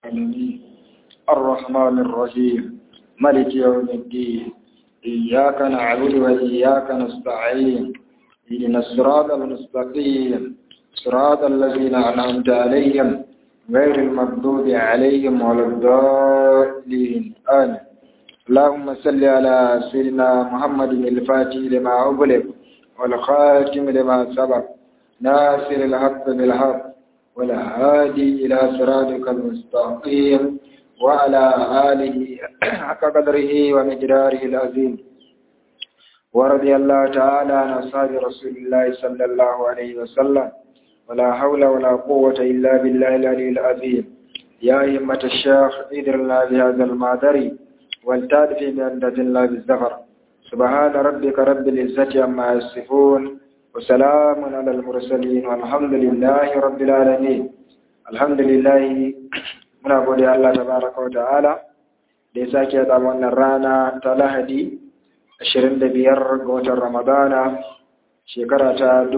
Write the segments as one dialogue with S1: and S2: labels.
S1: العالمين الرحمن الرحيم ملك يوم الدين إياك نعبد وإياك نستعين اهدنا الصراط المستقيم صراط الذين أنعمت عليهم غير المغضوب عليهم ولا الضالين آمين اللهم صل على سيدنا محمد الفاتح لما أغلق والخاتم لما سبق ناصر الحق بالحق والهادي إلى صراطك المستقيم وعلى آله حق قدره ومقداره العظيم ورضي الله تعالى عن أصحاب رسول الله صلى الله عليه وسلم ولا حول ولا قوة إلا بالله العلي العظيم يا أئمة الشيخ إدرنا بهذا المعذري والتاد في بأندة الله بالزفر سبحان ربك رب العزة عما يصفون وسلام على المرسلين والحمد لله رب العالمين الحمد لله muna gode Allah tabaraka wa ta'ala da ya sake da wannan rana ta Lahadi 25 ga watan Ramadana shekara ta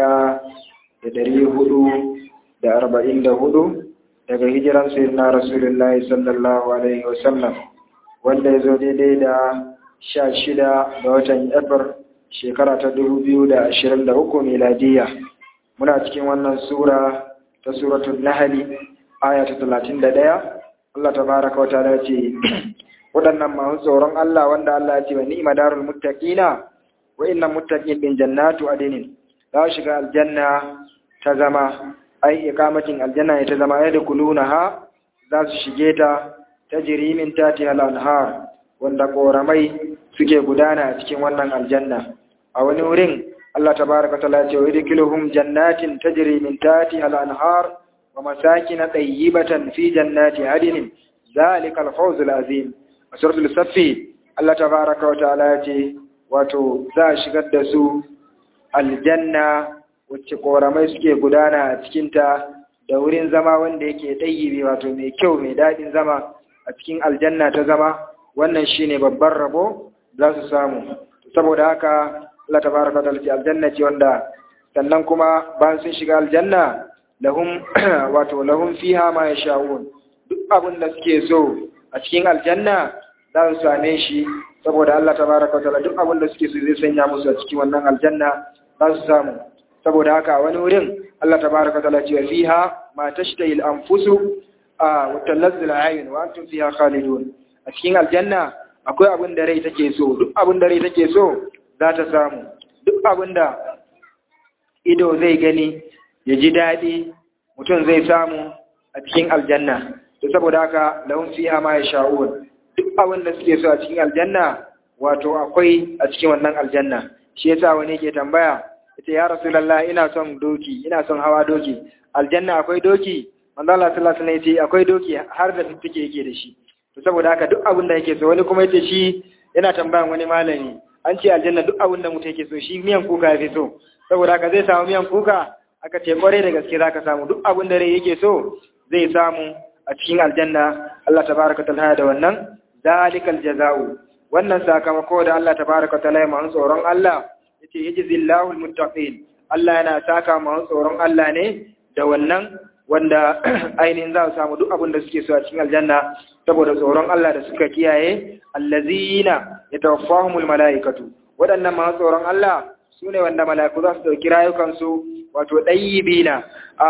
S1: 1444 daga hijiran sayyidina Rasulullahi sallallahu alaihi wasallam wanda ya zo daidai da 16 ga watan April shekara ta 2023 miladiya muna cikin wannan sura ta suratul Nahl aya ta talatin da ɗaya Allah ta baraka wa ta'ala ce waɗannan masu tsoron Allah wanda Allah ya ce wa ni'ima darul muttaqina wa innal muttaqin bin jannatu adinin za su shiga aljanna ta zama ai iqamatin aljanna ya ta zama ya dukuluna ha za su shige ta tajri min tati al anhar wanda koramai suke gudana a cikin wannan aljanna a wani wurin Allah tabaraka wa ta'ala ya ce wa yudkhiluhum jannatin tajri min tati al anhar ومساكن طيبة في جنات عدن ذلك الفوز العظيم سورة الصف الله تبارك وتعالى wato za a shigar da su aljanna wacce koramai suke gudana a cikinta da wurin zama wanda yake ɗayyibi wato mai kyau mai daɗin zama a cikin aljanna ta zama wannan shine babban rabo za su samu saboda haka Allah tabaraka wa ta'ala aljanna ce wanda sannan kuma bayan sun shiga aljanna lahum wato lahum fiha ma yasha'un duk abin da suke so a cikin aljanna za su same shi saboda Allah tabaraka wa ta'ala duk abin da suke so zai sanya musu a cikin wannan aljanna za su samu saboda haka wani wurin Allah tabaraka wa ta'ala ce fiha ma tashtahi al-anfusu wa talazzu al-ayun wa antum fiha khalidun a cikin aljanna akwai abin da rai take so duk abin da rai take so za ta samu duk abin da ido zai gani ya ji daɗi mutum zai samu a cikin aljanna to saboda haka lahum fiha ma yasha'un duk abin da suke so a cikin aljanna wato akwai a cikin wannan aljanna shi yasa wani ke tambaya yace ya rasulullah ina son doki ina son hawa doki aljanna akwai doki manzo Allah sallallahu alaihi wasallam yace akwai doki har da fifike yake da shi to saboda haka duk abin da yake so wani kuma yace shi yana tambayan wani malami an ce aljanna duk abin da mutum yake so shi miyan kuka ya fi so saboda haka zai samu miyan kuka aka ce kwarai da gaske zaka samu duk abin da rai yake so zai samu a cikin aljanna Allah tabaraka ta'ala da wannan zalikal jaza'u wannan sakamako da Allah tabaraka ta'ala ya masu tsoron Allah yace yajzillahu almuttaqin Allah yana saka masu tsoron Allah ne da wannan wanda ainihin za su samu duk abin da suke so a cikin aljanna saboda tsoron Allah da suka kiyaye allazina yatawaffahumul malaikatu waɗannan masu tsoron Allah su ne wanda mala'iku za su ɗauki rayukansu wato ɗayyibina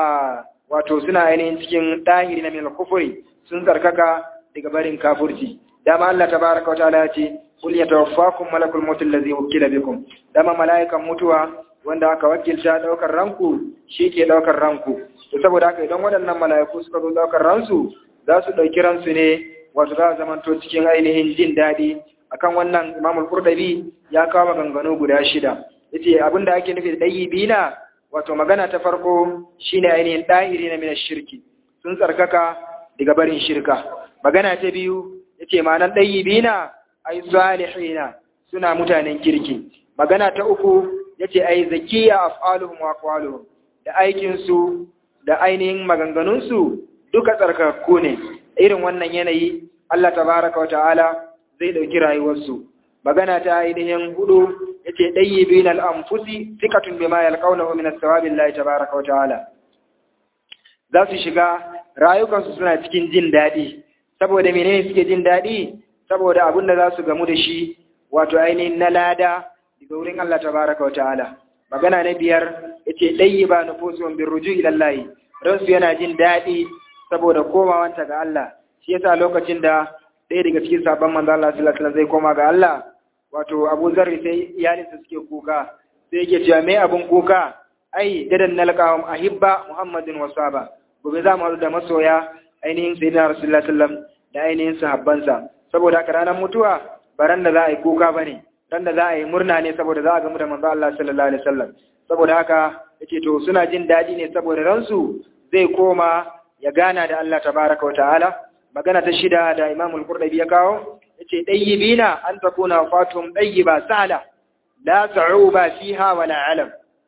S1: a wato suna ainihin cikin ɗahiri na min kufuri sun tsarkaka daga barin kafurci dama Allah tabaraka wa ta'ala ce kul yatawaffakum malakul maut allazi wukila bikum dama mala'ikan mutuwa wanda aka wakilta daukar ranku shi ke daukar ranku to saboda haka idan waɗannan mala'iku suka zo daukar ransu za su ɗauki ransu ne wato za a zamanto cikin ainihin jin daɗi akan wannan imamul qurdabi ya kawo maganganu guda shida yace abin da ake nufi da bina wato magana ta farko shine ainihin dahiri na mina shirki sun tsarkaka daga barin shirka magana ta biyu yace ma'anar bina ai salihina suna mutanen kirki magana ta uku yace ai zakiya af'aluhum wa aqwaluhum da aikin su da ainihin maganganun su duka tsarkakku ne irin wannan yanayi Allah tabaraka wa ta'ala zai dauki rayuwarsu magana ta ainihin hudu yace dayyibin al-anfusi thiqatun bima yalqawnahu min as-sawabi Allah tabaaraka wa ta'ala za su shiga rayukansu suna cikin jin daɗi saboda menene suke jin daɗi saboda abin da za su gamu da shi wato ainihin na lada daga wurin Allah tabaraka wa ta'ala magana na biyar yace dayyiba nufusuhum birruju ila Allah ransu yana jin daɗi saboda komawanta ga Allah shi yasa lokacin da ɗaya daga cikin sabon manzo Allah sallallahu alaihi wasallam zai koma ga Allah wato Abu Zarri sai iyalinsa suke kuka sai yake cewa me abun kuka ai dadan nalqahum ahibba Muhammadin wa sahaba gobe za mu haɗu da masoya ainihin sayyidina Rasulullah sallallahu da ainihin sahabbansa saboda haka ranar mutuwa ba ran da za a yi kuka bane ran da za a yi murna ne saboda za a gamu da manzo Allah sallallahu alaihi wasallam saboda haka yace to suna jin daɗi ne saboda ransu zai koma ya gana da Allah tabaraka wa ta'ala magana ta shida da Imam al-Qurtubi ya kawo yace dayyibina an takuna fatum dayyiba sala la ta'uba fiha wala alam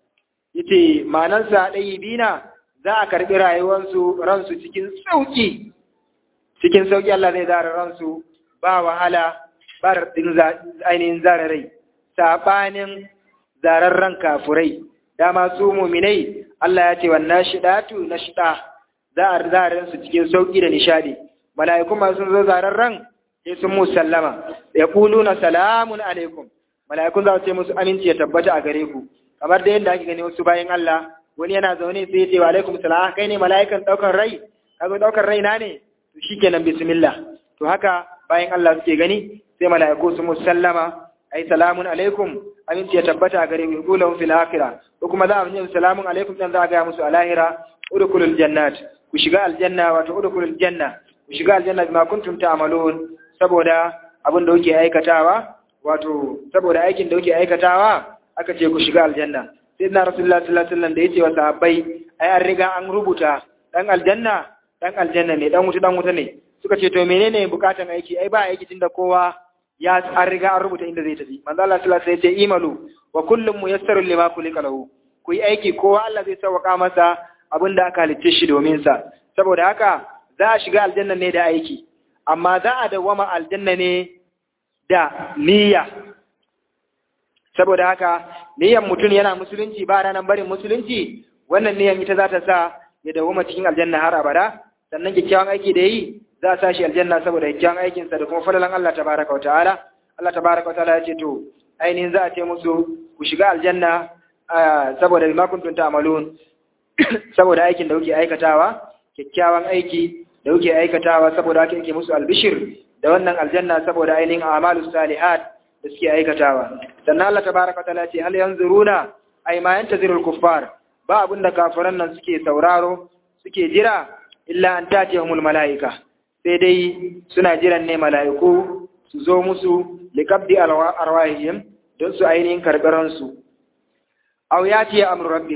S1: yace manansa dayyibina za a karbi rayuwarsu ransu cikin sauki cikin sauki Allah zai zara ransu ba wahala ba din ainihin zara rai sabanin zararran kafurai dama su muminai Allah ya ce wannan shidatu na shida za a zaren su cikin sauki da nishadi mala'iku ma sun zo zararran sai sun musallama ya kulu na salamun alaikum mala'ikun za su ce musu aminci ya tabbata a gare ku kamar da yadda ake gani wasu bayan Allah wani yana zaune sai ya ce wa alaikum salam kai ne mala'ikan daukar rai ka zo daukar rai na ne to shikenan bismillah to haka bayan Allah suke gani sai mala'iku su musallama ai salamun alaikum aminci ya tabbata a gare ku kulahum fil akhirah ko kuma za a yi salamun alaikum dan za a ga musu a lahira udkhulul jannat ku shiga aljanna wato udkhulul janna ku shiga aljanna bima kuntum ta'malun saboda abin da kuke aikatawa wato saboda aikin da kuke aikatawa aka ce ku shiga aljanna sai na rasulullah sallallahu alaihi wasallam da yace wa sahabbai ai an riga an rubuta dan aljanna dan aljanna ne dan wuta dan wuta ne suka ce to menene bukatan aiki ai ba aiki tunda kowa ya an riga an rubuta inda zai tafi manzo Allah sallallahu alaihi wasallam ya ce imalu wa kullum muyassarun lima kulika lahu ku yi aiki kowa Allah zai sauka masa abin da aka halicce shi domin sa saboda haka za a shiga aljanna ne da aiki amma za a dawwama aljanna ne da niyya saboda haka niyyan mutum yana musulunci ba ranar barin musulunci wannan niyyan ita za ta sa ya dawwama cikin aljanna har abada sannan kyakkyawan aiki da yi za a sa shi aljanna saboda kyakkyawan aikinsa da kuma falalan Allah tabaraka wa ta'ala Allah tabaraka wa ta'ala ya ce to ainihin za a ce musu ku shiga aljanna saboda bima kuntum ta'malun saboda aikin da kuke aikatawa kyakkyawan aiki da kuke aikatawa saboda haka yake musu albishir da wannan aljanna saboda ainihin a'malus salihat da suke aikatawa sannan Allah tabaraka wa ta'ala ce hal yanzuruna ay ma yantazirul kuffar ba abinda kafiran nan suke sauraro suke jira illa an tatiyahumul malaika sai dai suna jiran ne mala'iku su zo musu liqabdi arwahihim don su ainihin karɓaransu aw yati ya amru rabbik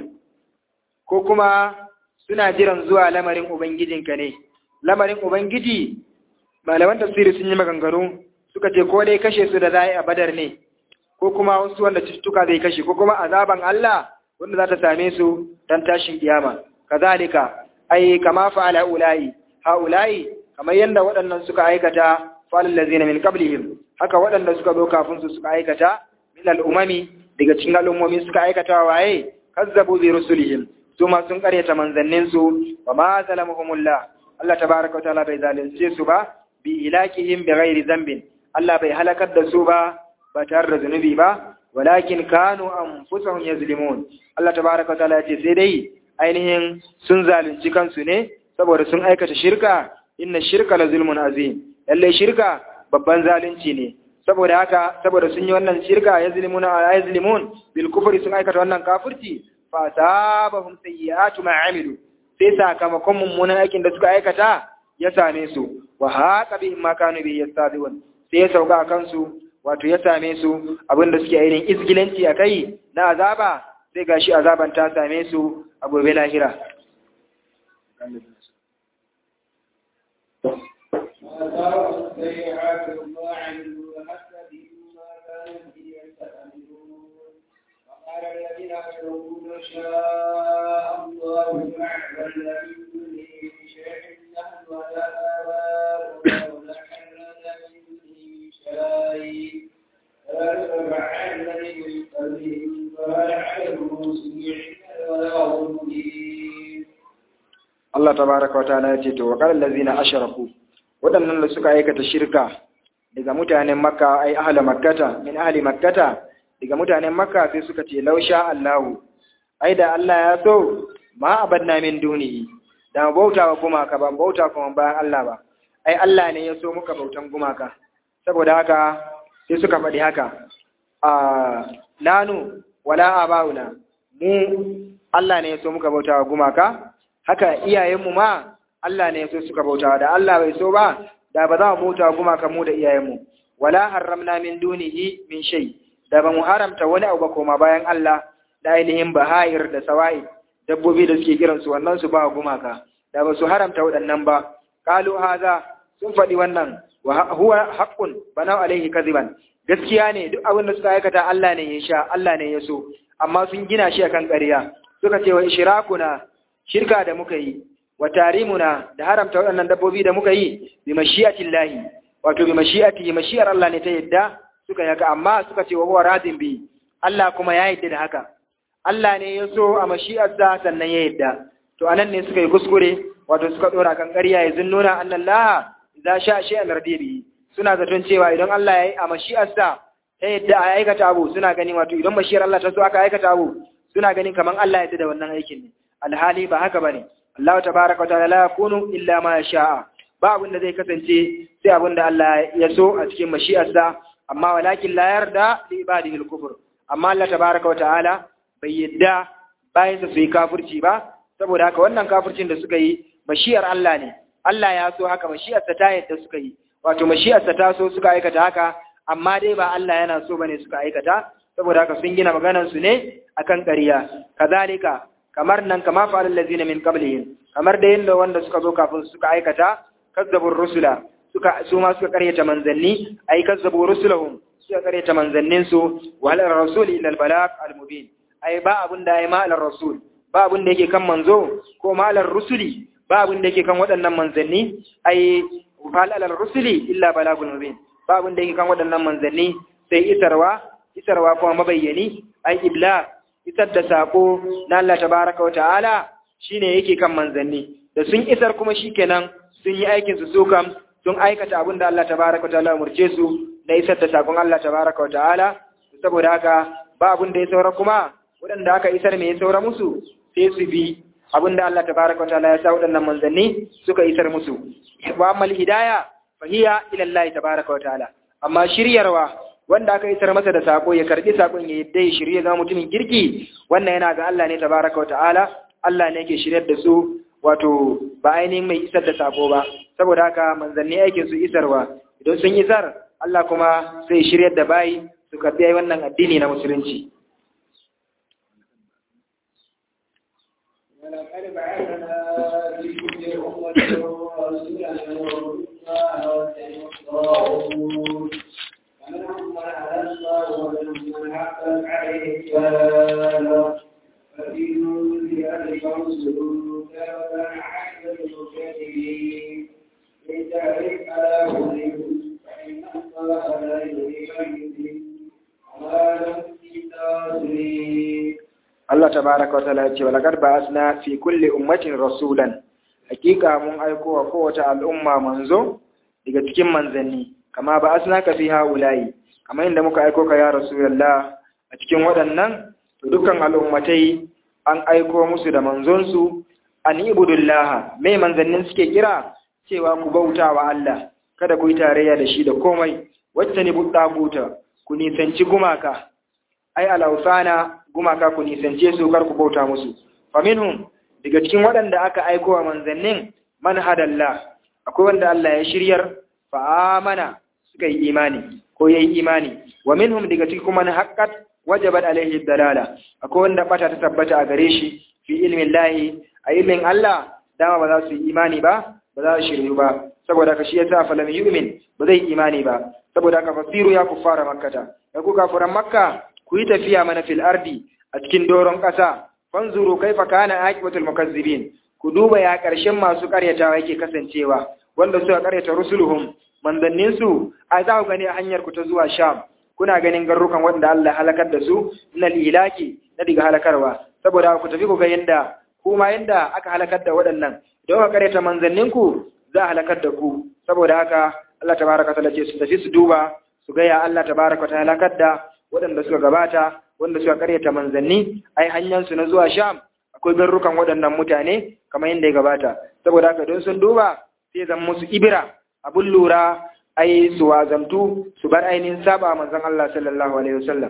S1: ko kuma suna jiran zuwa lamarin ubangijinka ne lamarin ubangiji malaman tafsiri sun yi maganganu suka ce ko dai kashe su da za a badar ne ko kuma wasu wanda cututtuka zai kashe ko kuma azaban Allah wanda za ta same su dan tashin kiyama kazalika ai kama fa'ala ulai haulai kamar yadda waɗannan suka aikata falal ladzina min qablihim haka waɗanda suka zo kafin su suka aikata min al'umami daga cikin al'ummomi suka aikata waye kazzabu bi rusulihim su ma sun karyata manzannin su wa ma zalamuhumullah Allah tabaraka wa ta'ala bai zalunce su ba bi ilakihim bi ghairi zambin Allah bai halakar da su ba ba tare da zunubi ba walakin kanu anfusahum yazlimun Allah tabaraka wa ta'ala ya ce sai dai ainihin sun zalunci kansu ne saboda sun aikata shirka inna shirka la zulmun azim lalle shirka babban zalunci ne saboda haka saboda sun yi wannan shirka ya zulmuna ala yazlimun bil kufri sun aikata wannan kafirci fa sabahum sayyi'atu ma amilu sai sakamakon mummunan aikin da suka aikata ya same su wa haqa bi ma kanu bi yastabiun sai ya sauka kansu wato ya same su abinda suke ainihin izgilanci akai na azaba sai gashi azaban ta same su a gobe lahira
S2: وقال الذين أشركوا لو شاء الله ما عبدنا من دونه من شيء نحن ولا آباؤنا ولا حرمنا من دونه شيء ذلك فعلنا من قبلهم فهل على الرسل ولا هم
S1: Allah tabaraka wa ta'ala ya ce to wa qala allazina ashraku waɗannan da suka aikata shirka daga mutanen makka ai ahli makkata min ahli makkata daga mutanen makka sai suka ce lausha Allahu ai da Allah ya so ma abadna min dunihi da bauta wa gumaka ba bauta kuma bayan Allah ba ai Allah ne ya so muka bautan gumaka saboda haka sai suka faɗi haka a nanu wala abauna mu Allah ne ya so muka bauta wa gumaka haka iyayenmu ma Allah ne ya so suka bauta da Allah bai so ba da ba za mu bauta wa gumaka mu da iyayenmu wala haramna min dunihi min shay da ba mu haramta wani abu ba koma bayan Allah da ainihin bahayir da sawa'i dabbobi da suke kiran su wannan su ba gumaka da ba su haramta waɗannan ba qalu haza sun faɗi wannan wa huwa haqqun bana alaihi kadiban gaskiya ne duk abin da suka aikata Allah ne ya sha Allah ne ya so amma sun gina shi akan ƙarya suka ce wa ishrakuna shirka da muka yi wa tarimuna da haramta waɗannan dabbobi da muka yi bi mashi'atillahi wato bi mashi'ati mashi'ar Allah ne ta yadda suka yi haka amma suka ce wa huwa radin bi Allah kuma ya yadda da haka Allah ne ya so a mashi'arsa sannan ya yadda to anan ne suka yi kuskure wato suka dora kan ƙarya ya zunnuna annallaha idza sha shay'an radibi suna zaton cewa idan Allah ya yi a mashi'arsa ta yadda a aikata abu suna gani wato idan mashiyar Allah ta so aka aikata abu suna ganin kaman Allah ya da wannan aikin ne alhali ba haka bane Allah tabaaraka wa ta'ala la yakunu illa ma sha'a ba abin da zai kasance sai abin da Allah ya so a cikin mashi'arsa amma walakin la yarda li ibadihi al-kufr amma Allah tabaaraka wa ta'ala bai yadda bayan su yi kafirci ba saboda haka wannan kafircin da suka yi mashiyar Allah ne Allah ya so haka mashiyarsa ta yadda suka yi wato mashiyarsa ta so suka aikata haka amma dai ba Allah yana so bane suka aikata saboda haka sun gina maganar su ne akan ƙarya kazalika kamar nan kama fa'al allazina min qablihim kamar da yanda wanda suka zo kafin suka aikata kazzabur rusula suka su ma suka karyata manzanni ai kazzabu rusulahum suka karyata manzannin su wa hal rasul illa al balagh al mubin ai ba abun da ai ma al rasul ba abun da yake kan manzo ko ma al rusuli ba abun da yake kan waɗannan manzanni ai hal al rusuli illa balagul mubin ba abun da yake kan waɗannan manzanni sai isarwa isarwa kuma mabayyani ai ibla isar da sako na Allah tabaraka wa ta'ala shine yake kan manzanni da sun isar kuma shikenan sun yi aikin su su kam sun aikata abin da Allah tabaraka wa ta'ala umurce su na isar da sakon Allah tabaraka wa ta'ala saboda haka ba abin da ya saura kuma waɗanda aka isar me ya saura musu sai su bi abin da Allah tabaraka wa ta'ala ya sa waɗannan manzanni suka isar musu wa amal hidaya fahiya ila Allah tabaraka wa ta'ala amma shiryarwa wanda aka isar masa da sako ya karbi sakon ya yadda ya shirye ga mutumin kirki wannan yana ga Allah ne tabaraka wa ta'ala Allah ne yake shiryar da su wato ba ainihin mai isar da sako ba saboda haka manzanni aikin su isarwa idan sun isar Allah kuma sai shiryar da bayi su karbi wannan addini na musulunci
S2: ولقد بعثنا في كل أمة رسولا يعبدون فمنهم من هدى الله ومنهم من حقت عليه الضلالة ففي ذلك رسل كما عهد المكذبين إن تعرف على هديهم فإن الله لا يضيع يدين وما لهم من ناصرين
S1: Allah tabaraka wa ta'ala ce walaqad ba'athna fi kulli ummatin rasulan hakika mun aiko wa kowace al'umma manzo daga cikin manzanni kama ba'athna ka fi haula'i kamar inda muka aiko ka ya rasulullah a cikin waɗannan to dukkan al'ummatai an aiko musu da manzon su an ibudullah mai manzannin suke kira cewa ku bauta wa Allah kada ku yi tarayya da shi da komai wacce ne buɗa ku nisanci gumaka ai alausana gumaka ku nisance su kar ku bauta musu faminhum daga cikin waɗanda aka aiko wa manzannin man hadalla akwai wanda Allah ya shiryar fa amana suka yi imani ko yayi imani wa minhum daga cikin kuma haqqat wajabat alaihi dalala akwai wanda bata ta tabbata a gare shi fi ilmin lahi a ilmin Allah dama ba za su yi imani ba ba za su shiryu ba saboda ka shi yasa falam yu'min ba zai imani ba saboda ka fasiru ya kuffara makkata ya ku kafuran makka ku yi tafiya mana fil ardi a cikin doron ƙasa fanzuru kaifa kana aqibatul mukazzibin ku duba ya ƙarshen masu ƙaryatawa yake kasancewa wanda suka ƙaryata rusuluhum manzannin su a za ku gani a hanyar ku ta zuwa sham kuna ganin garrukan wanda Allah halakar da su na ilaki na diga halakarwa saboda ku tafi ku ga yanda kuma yanda aka halakar da waɗannan don ka karyata manzanninku za a halakar da ku saboda haka Allah tabaraka ta'ala ce su tafi su duba su ga ya Allah tabaraka ta'ala halakar da waɗanda suka gabata wanda suka karyata manzanni ai hanyar su na zuwa Sham akwai garrukan waɗannan mutane kamar yadda ya gabata saboda haka don sun duba sai zan musu ibira abun lura ai su wazantu su bar ainihin saba manzon Allah sallallahu alaihi wasallam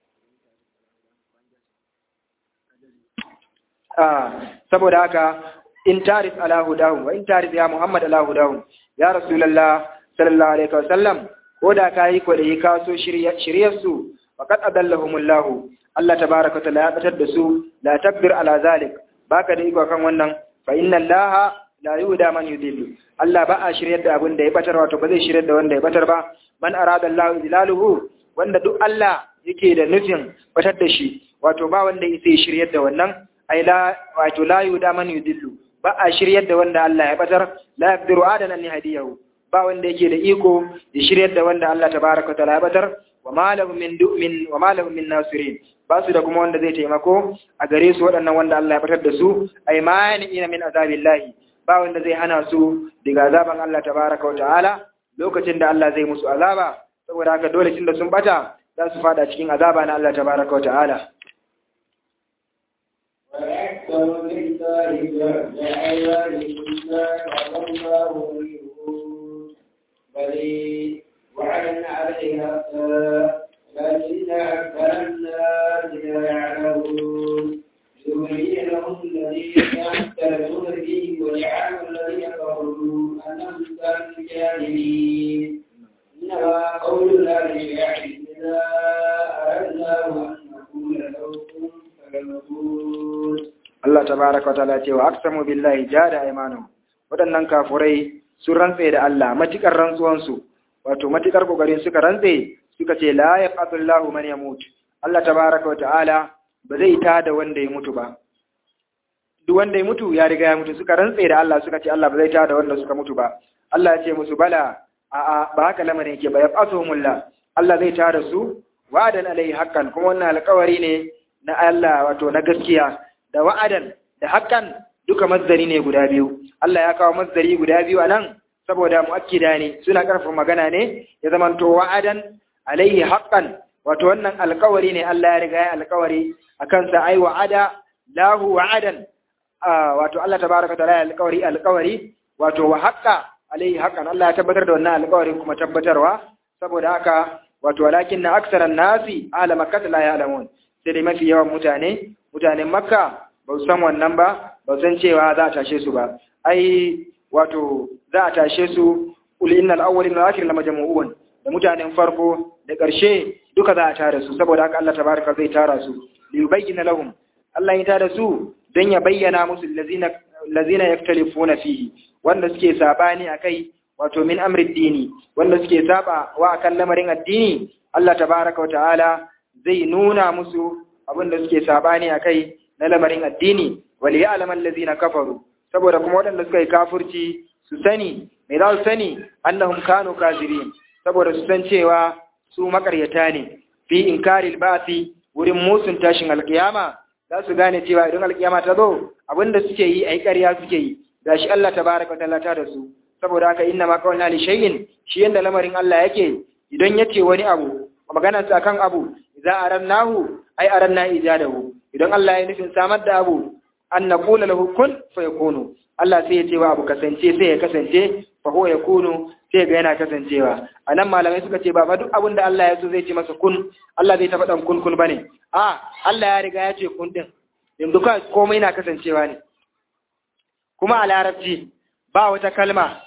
S1: saboda haka in tarif ala hudahum wa in tarif ya Muhammad ala hudahum ya Rasulullah sallallahu alaihi wasallam ko da kai ko da ka so shiryar su faqad adallahumullah Allah tabaaraka ta'ala ya batar da su la takbir ala zalik baka da iko kan wannan fa inna Allah la yuda man yudillu Allah ba a shiryar da abin da ya batar wato ba zai shiryar da wanda ya batar ba man arada Allah zilaluhu wanda duk Allah yake da nufin batar da shi wato ba wanda yake shiryar da wannan ai la wato la yuda man yudillu ba a shiryar da wanda Allah ya batar la yaqdiru adana ni hadiyahu ba wanda yake da iko ya shiryar da wanda Allah tabaaraka ta'ala ya batar wa ma lahum min du'min wa ma lahum min nasirin ba su da kuma wanda zai taimako a gare su waɗannan wanda Allah ya batar da su ai mani'ina min azabillahi ba wanda zai hana su daga azaban Allah tabaaraka wa ta'ala lokacin da Allah zai musu azaba saboda haka dole tunda sun bata za su fada cikin azaba na Allah tabaaraka wa ta'ala
S2: وأكثر بالله بعد عيالهم لا الله منهم بل وعلن عليها لكن أكثر الناس لا يعلمون ليبين لهم الذين يختلفون فيه ويعلم الذين كفروا أنهم كانوا جاهلين إنما قول الله لشيء إذا أردنا أن نقول له كن فيكون
S1: Allah tabaraka wataala ce wa aqsamu billahi jada aymanu wadannan kafurai sun rantse da Allah matikar rantsuwan su wato matikar kokarin suka rantse suka ce la yaqatullahu man yamut Allah tabaraka wataala ba zai tada wanda ya mutu ba duk wanda ya mutu ya riga ya mutu suka rantse da Allah suka ce Allah ba zai tada wanda suka mutu ba Allah ya ce musu bala a a ba haka lamarin yake ba yaqasuhumullah Allah zai tada su wa'adan alai haqqan kuma wannan alƙawari ne na Allah wato na gaskiya da wa'adan da hakan duka mazdari ne guda biyu Allah ya kawo mazdari guda biyu anan saboda muakkida ne suna karfafa magana ne ya zamanto wa'adan alaihi haqqan wato wannan alƙawari ne Allah ya riga ya alƙawari akan sa ai wa'ada lahu wa'adan wato Allah tabaraka ta'ala ya alƙawari alƙawari wato wa haqqa alaihi haqqan Allah ya tabbatar da wannan alƙawarin kuma tabbatarwa saboda haka wato walakin na aksaran nasi ala makkah la ya'lamun sai dai mafi yawan mutane mutanen makka ba su san wannan ba ba su san cewa za a tashe su ba ai wato za a tashe su ul innal awwalin wal akhirin lamajmu'un da mutanen farko da ƙarshe duka za a tare su saboda haka Allah tabaraka zai tara su li yubayyana lahum Allah ya tara su dan ya bayyana musu allazina allazina yaktalifuna fihi wanda suke sabani akai wato min amri dini wanda suke saba wa akan lamarin addini Allah tabaraka wa ta'ala zai nuna musu abin da suke sabani a kai na lamarin addini wali ya alaman lazina kafaru saboda kuma waɗanda suka yi kafurci su sani mai za su sani annahum kanu kazirin saboda su san cewa su makaryata ne fi inkaril ba'si wurin musun tashin alkiyama za su gane cewa idan alkiyama ta zo abin da suke yi ai ƙarya suke yi gashi Allah tabaraka wa ta'ala ta da su saboda haka inna ma qawlna li shay'in shi yanda lamarin Allah yake idan yace wani abu maganar sa kan abu idza arannahu ai aranna ijadahu idan Allah ya nufin samar da abu an naqula lahu kun fayakunu Allah sai ya ce wa abu kasance sai ya kasance fa huwa yakunu sai ga yana kasancewa anan malamai suka ce ba fa duk abin da Allah ya so zai ce masa kun Allah zai ta faɗan kun kun bane a Allah ya riga ya ce kun din yanzu ka komai na kasancewa ne kuma a larabci ba wata kalma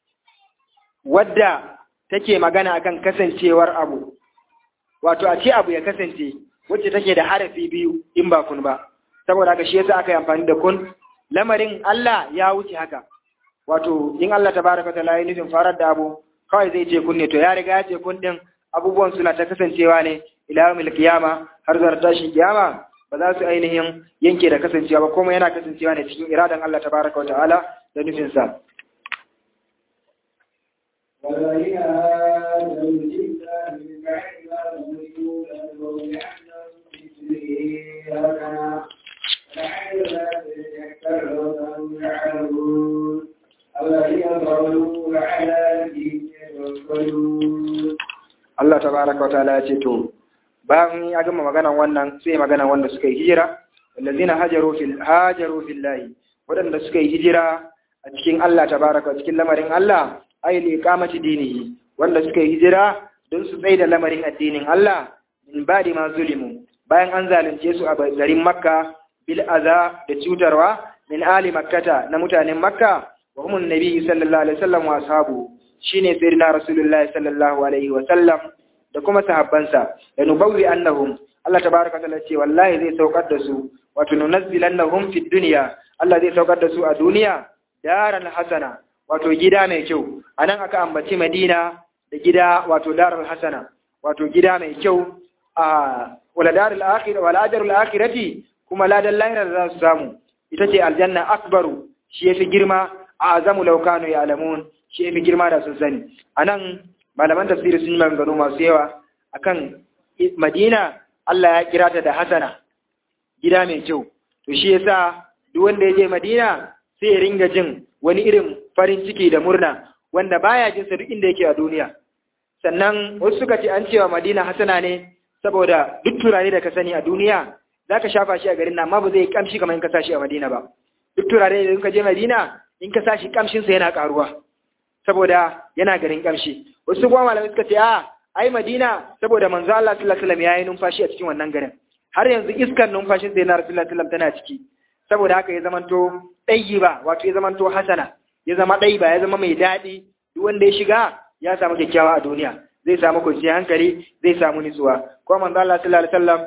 S1: wadda take magana akan kasancewar abu wato a ce abu ya kasance wacce take da harafi biyu in ba kun ba saboda haka shi yasa aka yi amfani da kun lamarin Allah ya wuce haka wato in Allah tabaraka ta'ala ya nufin farar da abu kawai zai ce kun ne to ya riga ya ce kun din abubuwan suna ta kasancewa ne ila yawmil qiyama har zuwa tashin kiyama ba za su ainihin yanke da kasancewa ba kuma yana kasancewa ne cikin iradan Allah tabaraka wa ta'ala da nufin sa
S2: والذين آمنوا بالله من بعد ما ظلموا لنبوا بأنهم في الدنيا هكذا لعل ذلك يكفرون يعلمون
S1: tabaraka wa ta'ala ya ce to bayan ya gama maganan wannan sai maganan wanda suka yi hijira wallazina hajaru fil hajaru fillahi wadanda suka yi hijira a cikin Allah tabaraka cikin lamarin Allah ay li iqamati dinihi wanda suka yi hijira don su tsaye da lamarin addinin Allah min ba'di ma zulimu bayan an zalunce su a garin Makka bil aza da cutarwa min ali makkata na mutanen Makka wa humun nabi sallallahu alaihi wasallam wa ashabu shine sayyidina rasulullahi sallallahu alaihi wasallam da kuma sahabbansa da nubawwi annahum Allah tabaraka ta'ala ce wallahi zai saukar da su wato nunazzilannahum fid dunya Allah zai saukar da su a duniya daral hasana wato gida mai kyau anan aka ambaci Madina da gida wato daral hasana wato gida mai kyau a wala darul akhirah wala ajrul akhirati kuma ladan lahira da za su samu ita ce aljanna akbaru shi yafi girma a azamu law kanu ya'lamun shi yafi girma da sun sani anan malaman tafsiri sun yi maganganu masu yawa akan Madina Allah ya kira ta da hasana gida mai kyau to shi yasa duk wanda ya je Madina sai ya ringa jin wani irin farin ciki da murna wanda baya jin sa duk inda yake a duniya sannan wasu suka ce an cewa Madina hasana ne saboda duk turare da ka sani a duniya zaka shafa shi a garin nan amma ba zai kamshi kamar in ka sashi a Madina ba duk turare da in ka je Madina in ka sashi kamshin sa yana karuwa saboda yana garin kamshi wasu kuma malamai suka ce a ai Madina saboda manzo Allah sallallahu alaihi wasallam yayi numfashi a cikin wannan garin har yanzu iskar numfashin sai na Rasulullah sallallahu tana ciki saboda haka ya zamanto ba wato ya zamanto hasana ya zama ba ya zama mai daɗi duk wanda ya shiga ya samu kyakkyawa a duniya zai samu kwanciyar hankali zai samu nutsuwa kuma manzo Allah sallallahu alaihi wasallam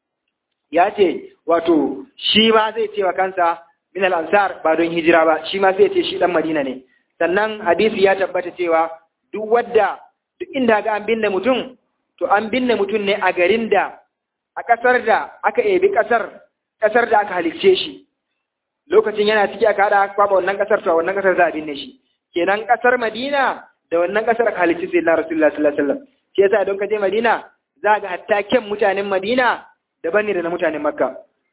S1: ya ce wato shi ma zai ce wa kansa min al-ansar ba don hijira ba shi ma zai ce shi dan Madina ne sannan hadisi ya tabbata cewa duk wadda duk inda ga an binne mutum to an binne mutum ne a garin da a ƙasar da aka ebi ƙasar ƙasar da aka halicce shi lokacin yana ciki aka haɗa kwaba wannan ƙasar to a wannan ƙasar za a binne shi kenan ƙasar Madina da wannan ƙasar aka halicci sai na Rasulullah sallallahu alaihi wasallam shi yasa don ka je Madina za ga hatta kyan mutanen Madina daban ne da na mutanen Makka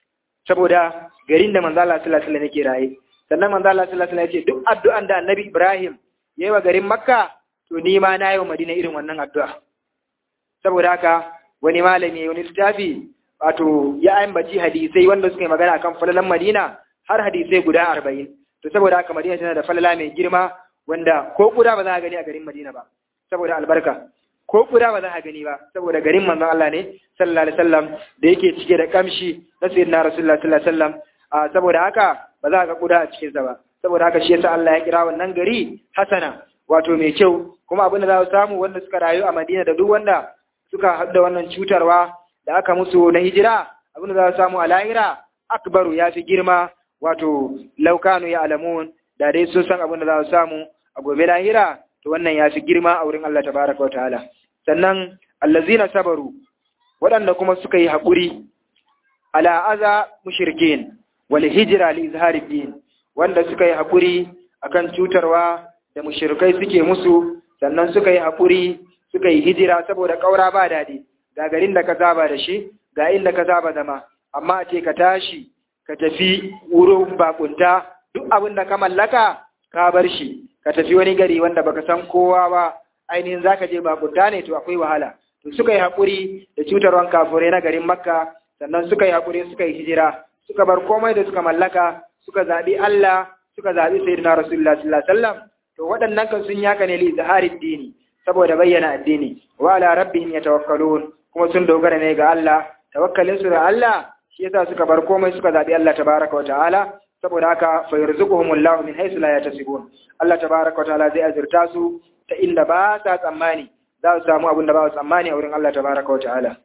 S1: saboda garin da manzo Allah sallallahu alaihi wasallam yake raye sannan manzo Allah sallallahu alaihi wasallam ya ce duk addu'an da Annabi Ibrahim yayi wa garin Makka to ni ma na yi wa Madina irin wannan addu'a saboda haka wani malami wani littafi wato ya ambaci hadisai wanda suka yi magana akan falalan Madina har hadisai guda arba'in to saboda haka Madina tana da falala mai girma wanda ko kuda ba za a gani a garin Madina ba saboda albarka ko kuda ba za a gani ba saboda garin manzon Allah ne sallallahu alaihi wasallam da yake cike da kamshi na sayyidina Rasulullah sallallahu alaihi wasallam saboda haka ba za a ga kuda a cikin sa ba saboda haka shi yasa Allah ya kira wannan gari hasana wato mai kyau kuma abin da za su samu wanda suka rayu a Madina da duk wanda suka haɗa wannan cutarwa da aka musu na hijira abin da za su samu a lahira akbaru ya fi girma wato laukanu ya alamun da dai sun san abin da za su samu a gobe lahira to wannan ya fi girma a wurin Allah tabaraka wa ta'ala sannan allazina sabaru waɗanda kuma suka yi haƙuri ala aza mushrikin wal hijra li izhari din wanda suka yi haƙuri akan cutarwa da mushrikai suke musu sannan suka yi haƙuri suka yi hijira saboda ƙaura ba daɗi ga garin da ka saba da shi ga inda ka saba zama amma a ce ka tashi ka tafi wurin bakunta duk abin da ka mallaka ka bar shi ka tafi wani gari wanda baka san kowa ba ainihin zaka je bakunta ne to akwai wahala to suka yi haƙuri da cutarwan kafurai na garin makka sannan suka yi haƙuri suka yi hijira suka bar komai da suka mallaka suka zaɓi Allah suka zaɓi sayyidina rasulullah sallallahu alaihi wasallam to waɗannan kan sun yaka ne li zaharid dini saboda bayyana addini wa ala rabbihim yatawakkalun kuma sun dogara ne ga Allah tawakkalin su da Allah shi yasa suka bar komai suka zabi Allah tabaraka wa ta'ala saboda haka fa yarzuquhumullahu min haythu la yatasibun Allah tabaraka wa ta'ala zai azurta su ta inda ba sa tsammani za su samu abin da ba su tsammani a wurin Allah tabaraka wa ta'ala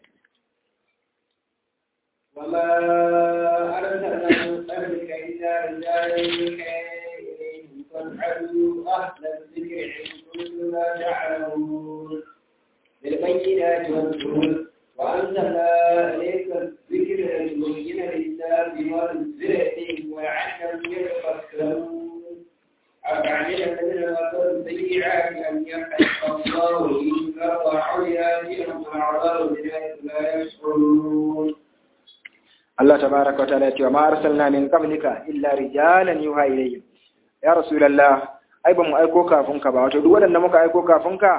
S2: وما أرسلنا من قبلك إلا رجالا فاسألوا أهل الذكر إن كنتم لا تعلمون بالبينات والزبر وأنزلنا إليك الذكر لتبين للناس ما نزل إليهم ولعلهم يتفكرون أفعمل الذين مكروا السيئات أن يحق الله إن قطعوا يأتيهم العذاب من حيث لا يشعرون
S1: Allah tabaraka wa ta'ala ya ce wa ma arsalna min qablika illa rijalan yuha ilayhim ya rasulullah ai ba mu aiko kafin ka ba wato duk waɗanda muka aiko kafin ka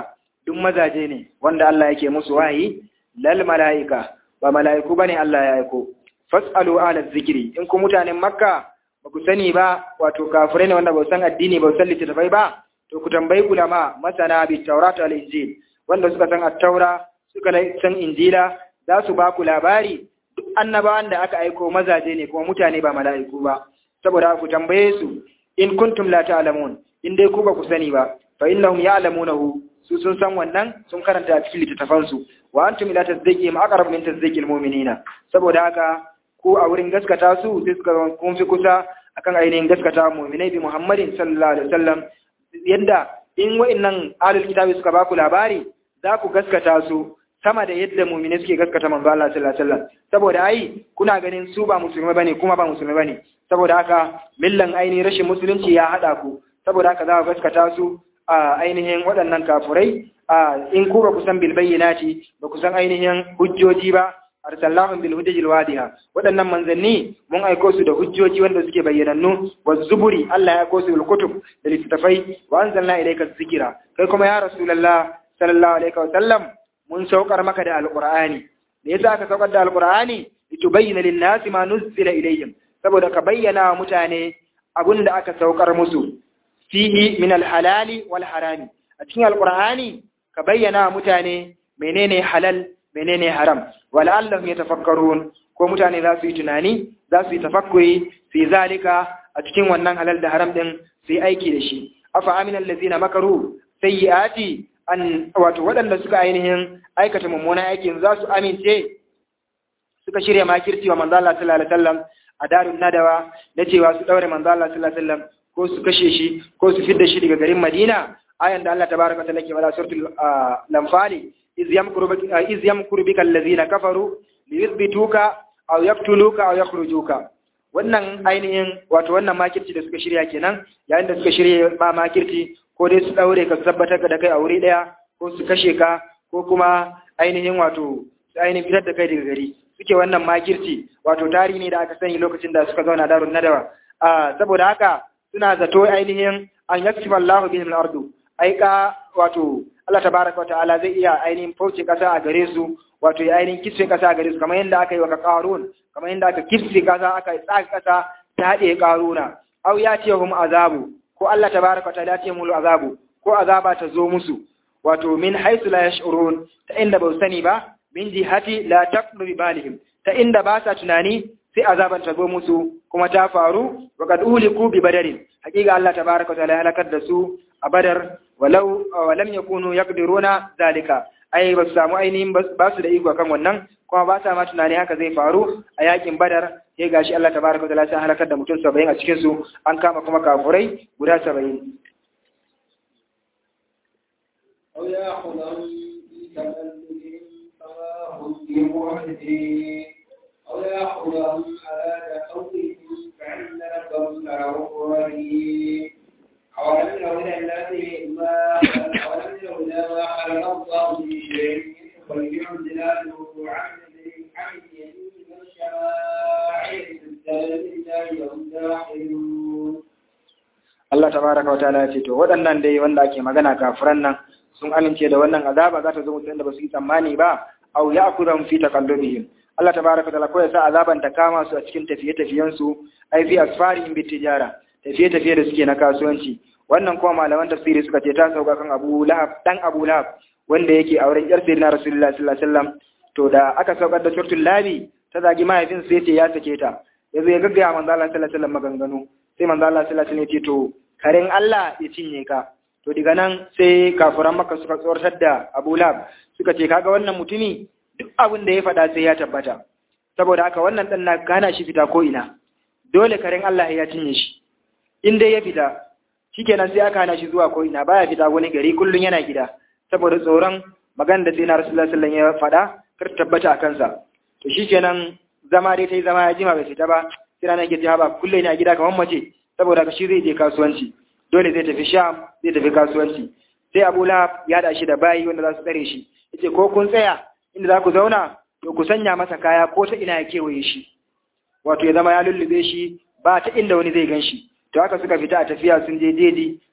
S1: duk mazaje ne wanda Allah yake musu wahayi lal mala'ika ba mala'iku bane Allah ya aiko fasalu ala zikri in ku mutanen makka ba ku sani ba wato kafirai ne wanda ba san addini ba san littattafai ba to ku tambayi ulama masana bi taurat wal injil wanda suka san at-taura suka san injila za su ba ku labari duk annabawan da aka aiko mazaje ne kuma mutane ba mala'iku ba saboda ku tambaye su in kuntum la ta'lamun in dai ku ba ku sani ba fa innahum ya'lamunahu su sun san wannan sun karanta a cikin littattafan su wa antum ila tasdiqihim aqrab min tasdiqil mu'minina saboda haka ku a wurin gaskata su sai suka kun fi kusa akan ainihin gaskata mu'minai bi Muhammadin sallallahu alaihi wasallam yadda in wa'annan ahlul kitabi suka ba ku labari za ku gaskata su sama da yadda mumine suke gaskata manzo Allah sallallahu alaihi wasallam saboda ai kuna ganin su ba musulmai bane kuma ba musulmai bane saboda haka millan ainihin rashin musulunci ya hada ku saboda haka za ku gaskata su a ainihin waɗannan kafurai a in ku ba ku san bil bayyinati ba ku san ainihin hujjoji ba arsalnahum bil hujjajil wadiha waɗannan manzanni mun aiko su da hujjoji wanda suke bayyanannu wa zuburi Allah ya aiko su bil kutub da littafai wa anzalna ilayka dhikra kai kuma ya rasulullah sallallahu alaihi wa sallam mun saukar maka da alqur'ani da yasa aka saukar da alqur'ani litubayyana lin-nasi ma nuzila ilayhim saboda ka bayyana wa mutane abinda aka saukar musu fihi min al-halali wal harami a cikin alqur'ani ka bayyana wa mutane menene halal menene haram wala'allahum yatafakkarun ko mutane za su yi tunani za su yi tafakkuri su yi zalika a cikin wannan halal da haram din su yi aiki da shi afa aminal ladzina makaru sayyiati an wato waɗanda suka ainihin aikata mummunan aikin za su amince suka shirya makirci wa manzo Allah sallallahu alaihi wasallam a darun nadawa da cewa su daure manzo Allah sallallahu alaihi wasallam ko su kashe shi ko su fidda shi daga garin Madina ayan da Allah tabaraka wa ta'ala ke bada suratul lamfali iz yamkuru bika iz yamkuru bika allazina kafaru liyuthbituka aw yaqtuluka aw yakhrujuka wannan ainihin wato wannan makirci da suka shirya kenan yayin da suka shirya ma makirci ko dai su daure ka tabbatar da kai a wuri daya ko su kashe ka ko kuma ainihin wato su ainihin fitar da kai daga gari suke wannan makirci wato tarihi ne da aka sani lokacin da suka zauna darun nadawa a saboda haka suna zato ainihin an yaksifa Allahu bihim al-ardu aika wato Allah tabaraka wa ta'ala zai iya ainihin fauce kasa a gare su wato ya ainihin kisfe kasa a gare su kamar yadda aka yi wa qarun kamar yadda aka kisfe kasa aka tsaga kasa ta haɗe qaruna aw ya ce hum azabu ko Allah tabaraka wa ta'ala ya ce mulu azabu ko azaba ta zo musu wato min haythu la yash'urun ta inda ba sani ba min jihati la taqdu bi balihim ta inda ba sa tunani sai azaban ta zo musu kuma ta faru wa qad uliku bi badarin hakika Allah tabaraka wa ta'ala ya halakar da su a badar walau walam yakunu yaqdiruna zalika ai ba su samu ainihin ba su da iko kan wannan kuma ba sa ma tunani haka zai faru a yakin badar sai gashi Allah tabaraka wa ta'ala sai halakar da mutum 70 a cikin su an kama kuma kafurai guda 70
S2: أو يأخذهم في تملكهم فما هم بمعجزين أو يأخذهم على تخوفهم فإن ربهم لرؤوف رحيم أولم يروا إلى الذي ما أولم يروا إلى ما خلق الله من شيء يخرج ظلاله عن عن اليمين والشمائل تستلم الله وهم داخلون
S1: Allah tabaraka wa ta'ala ya ce to waɗannan dai wanda ake magana kafiran nan sun amince da wannan azaba za ta zo mutum da ba su yi tsammani ba aw ya'khudhum fi taqallubihim Allah tabaraka wa ta'ala ko ya sa azaban ta kama su a cikin tafiye-tafiyen su ai fi asfarihim bi tijara tafiye-tafiye da suke na kasuwanci wannan kuma malaman tafsiri suka ce ta sauka kan Abu Lahab dan Abu Lahab wanda yake auren yar sayyidina Rasulullahi sallallahu alaihi wasallam to da aka saukar da suratul labi ta zagi mahaifin sai ce ya sake ta yazo ya gaggaya manzo Allah sallallahu alaihi wasallam maganganu sai manzo Allah sallallahu alaihi wasallam ya ce to karen Allah ya cinye ka to daga nan sai kafiran Makka suka tsoratar da Abu Lahab suka ce kaga wannan mutumi duk abin da ya faɗa sai ya tabbata saboda haka wannan dan na gana shi fita ko ina dole karen Allah ya cinye shi in dai ya fita shikenan sai aka hana shi zuwa ko ina baya fita wani gari kullun yana gida saboda tsoron magana da sayyidina Rasulullah sallallahu alaihi wasallam ya faɗa kar tabbata a kansa to shikenan zama dai tai zama ya jima bai fita ba sai ranar ke ta ba kullun yana gida kamar mace saboda ka shi zai je kasuwanci dole zai tafi Sham zai tafi kasuwanci sai Abu Lahab ya da shi da bayi wanda za su tsare shi yace ko kun tsaya inda za ku zauna to ku sanya masa kaya ko ta ina ya kewaye shi wato ya zama ya lullube shi ba ta inda wani zai gan shi to haka suka fita a tafiya sun je jeji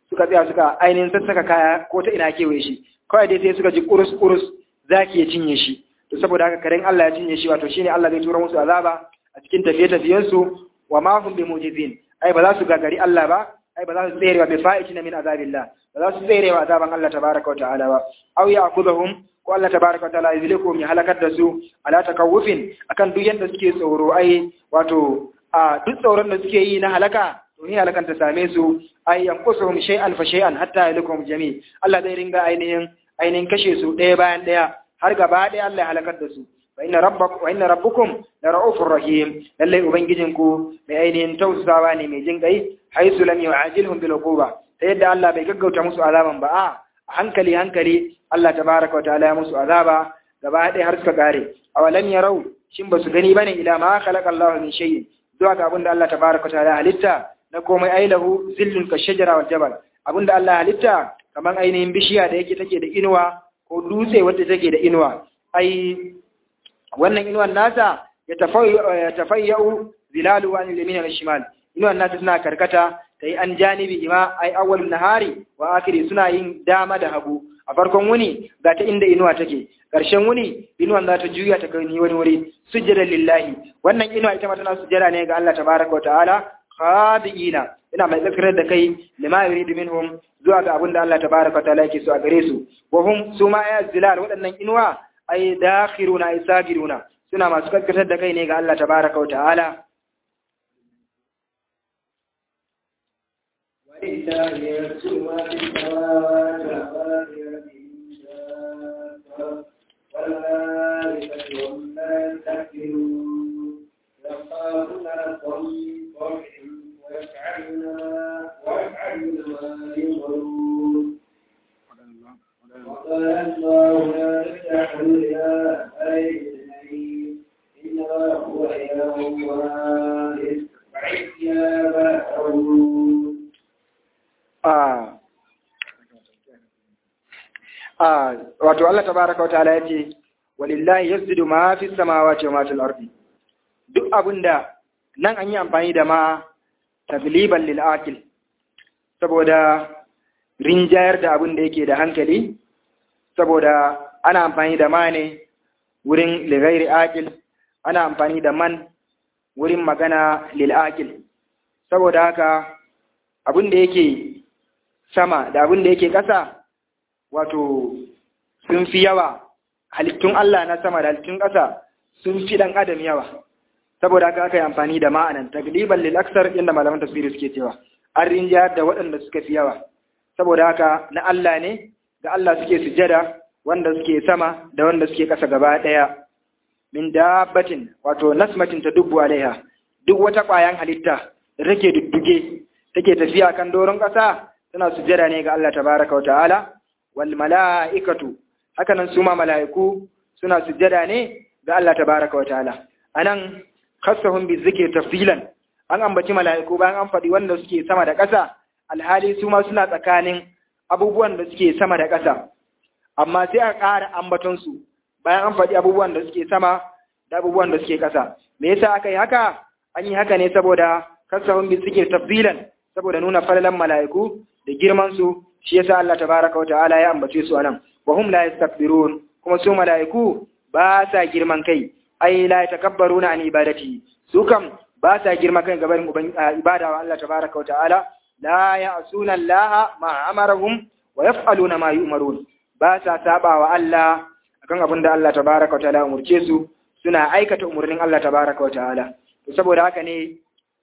S1: suka tsaya suka ainihin sassaka kaya ko ta ina kewaye shi kawai dai sai suka ji kurus kurus zaki ya cinye shi to saboda haka karen Allah ya cinye shi wato shine Allah zai tura musu azaba a cikin tafiye tafiyen su wa ma hum bimujizin ai ba za su gagari Allah ba ai ba za su tsere wa bi fa'itina min azabillah ba za su tsere wa azaban Allah tabaraka wa ta'ala ba aw ya'khudhuhum ko Allah tabaraka wa ta'ala yuzlikum ya halakar da su ala takawufin akan duk yanda suke tsoro ai wato a duk tsoron da suke yi na halaka to ni halakan ta same su ai yanqusuhum shay'an fa shay'an hatta yalikum jami Allah zai ringa ainihin ainihin kashe su ɗaya bayan ɗaya har gaba ɗaya Allah ya halakar da su wa inna rabbakum wa inna rabbukum la ra'ufur rahim lalle ubangijinku mai ainihin tausasawa ne mai jin kai haisu lam yu'ajilhum bil uquba ta yadda Allah bai gaggauta musu azaban ba a hankali hankali Allah tabaraka wa ta'ala ya musu azaba gaba ɗaya har suka kare awalam yarau shin basu gani bane ila ma khalaqa Allah min shay'in zuwa ga abinda Allah tabaraka wa ta'ala halitta na komai ailahu zillun ka shajara wal jabal abinda Allah halitta kaman ainihin bishiya da yake take da inuwa ko dutse wacce take da inuwa ai wannan inuwan nasa ya tafayyau zilalu wa limin al shimal inuwan nasa suna karkata ta yi an janibi ima ai awwal nahari wa akiri suna yin dama da hagu a farkon wuni ga ta inda inuwa take ƙarshen wuni inuwan za ta juya ta gani wani wuri sujjada lillahi wannan inuwa ita ma tana sujjada ne ga Allah tabaraka wa ta'ala khadiina ina mai tsakarar da kai lima yuridu minhum zuwa ga abin da Allah tabaraka wa ta'ala yake so a gare su wa hum suma ya zilal waɗannan inuwa ai dakhiruna ai sagiruna suna masu kaskatar da kai ne ga Allah tabaraka wa ta'ala
S2: ولله يسر ما في السماوات وما في الأرض والملائكة وهم لا يستكبرون يخافون ربهم من فوقهم ويفعلون ما ويفعلون ما يؤمرون وقال الله لا تجعلوا إلى غير الحليم إنما هو إله واحد فعيا فأعبدون
S1: wato Allah tabaraka wa ta'ala yace walillahi yasjudu ma fi samawati wa ma fil ardi duk abinda nan an yi amfani da ma tagliban lil akil saboda rinjayar da abin da yake da hankali saboda ana amfani da ma ne wurin lighairi akil ana amfani da man wurin magana lil akil saboda haka abin da yake sama da abin da yake ƙasa wato sun fi yawa halittun Allah na sama da halittun ƙasa sun fi ɗan adam yawa saboda haka aka yi amfani da ma'anan tagliban lil aksar inda malaman tafsiri suke cewa an rinjayar da waɗanda suka fi yawa saboda haka na Allah ne ga Allah suke sujada wanda suke sama da wanda suke ƙasa gaba ɗaya min dabbatin wato nasmatin ta dubbu alaiha duk wata ƙwayan halitta da take dudduge take tafiya kan doron ƙasa tana sujjada ne ga Allah tabaraka wa ta'ala wal mala'ikatu hakanan su ma mala'iku suna sujjada ne ga Allah tabaraka wa ta'ala anan khassahum bi zikri tafsilan an ambaci mala'iku bayan an faɗi wanda suke sama da ƙasa alhali su ma suna tsakanin abubuwan da suke sama da ƙasa amma sai a ƙara ambaton su bayan an faɗi abubuwan da suke sama da abubuwan da suke ƙasa me yasa aka yi haka an yi haka ne saboda khassahum bi zikri tafsilan saboda nuna falalan mala'iku da girman su shi yasa Allah tabaraka wata'ala ya ambace su anan wa hum la yastakbirun kuma su mala'iku ba sa girman kai ai la yatakabbaruna an ibadati su kam ba sa girman kai gaban ibada wa Allah tabaraka wata'ala la ya'suna Allah ma amarahum wa yaf'aluna ma yu'marun ba sa saba wa Allah akan abin da Allah tabaraka wata'ala umurce su suna aikata umurnin Allah tabaraka wata'ala saboda haka ne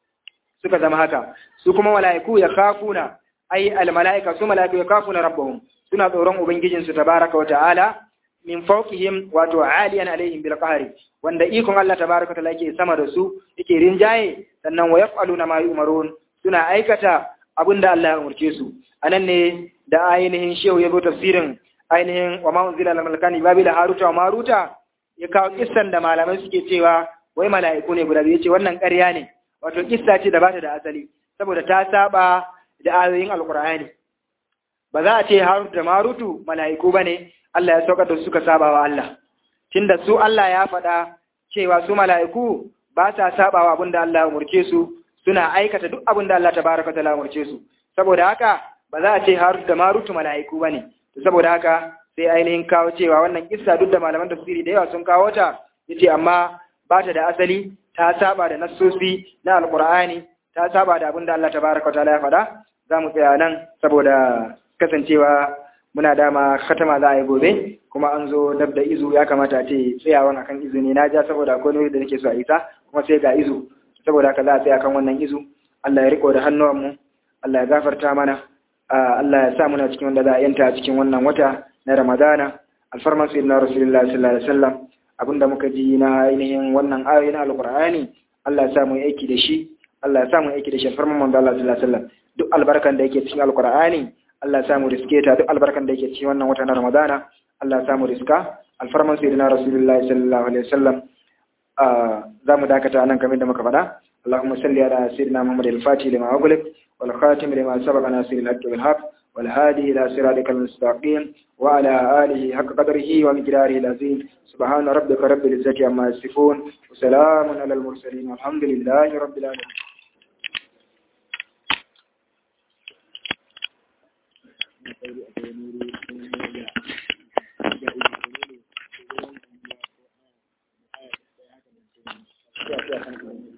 S1: suka zama haka su kuma mala'iku ya kafuna ai almala'ika su mala'iku ya kafuna rabbahum suna tsoron ubangijin su tabaraka wa ta'ala min fawqihim wato aliyan alaihim bil qahri wanda ikon Allah tabaraka wa ta'ala yake sama da su yake rinjaye sannan wa yaf'aluna ma yu'marun suna aikata abinda Allah ya umurce su anan ne da ainihin shehu ya zo tafsirin ainihin wa ma unzila lil malakani babila haruta wa maruta ya kawo kissan da malamai suke cewa wai mala'iku ne guda biyu ce wannan ƙarya ne wato kissa ce da bata da asali saboda ta saba da ayoyin alkur'ani ba za a ce harut da marutu mala'iku bane Allah ya saukar da suka saba wa Allah tunda su Allah ya faɗa cewa su mala'iku ba sa saba wa abin da Allah ya umurce su suna aikata duk abin da Allah tabaraka ta umurce su saboda haka ba za a ce har da marutu mala'iku bane saboda haka sai ainihin kawo cewa wannan kissa duk da malaman tafsiri da yawa sun kawo ta yace amma ba ta da asali ta saba da nassosi na alqur'ani ta saba da abin da Allah tabaraka ta'ala ya faɗa za mu tsaya nan saboda kasancewa muna dama khatama za a yi gobe kuma an zo dab da izu ya kamata a ce tsayawan akan izu ne na ja saboda akwai wani da nake so a isa kuma sai ga izu saboda haka za a tsaya kan wannan izu Allah ya riko da hannuwanmu Allah ya gafarta mana Allah ya sa muna cikin wanda za a yanta cikin wannan wata na Ramadana alfarman sayyidina Rasulullahi sallallahu alaihi wasallam abinda muka ji na ainihin wannan ayoyi na Alqur'ani Allah ya sa mu aiki da shi Allah ya sa mu aiki da shi alfarman manzo Allah sallallahu alaihi wasallam duk albarkan da yake cikin Alqur'ani Allah ya sa mu riske ta duk albarkan da yake cikin wannan wata na Ramadana Allah ya sa mu riska alfarman sayyidina Rasulullahi sallallahu alaihi wasallam za mu dakata nan kamar da muka faɗa اللهم صل على سيدنا محمد الفاتح لما أغلق والخاتم لما سبق ناصر الحق بالحق والهادي إلى صراطك المستقيم وعلى آله حق قدره ومقداره العظيم سبحان ربك رب العزة عما يصفون وسلام على المرسلين والحمد لله رب العالمين Thank you.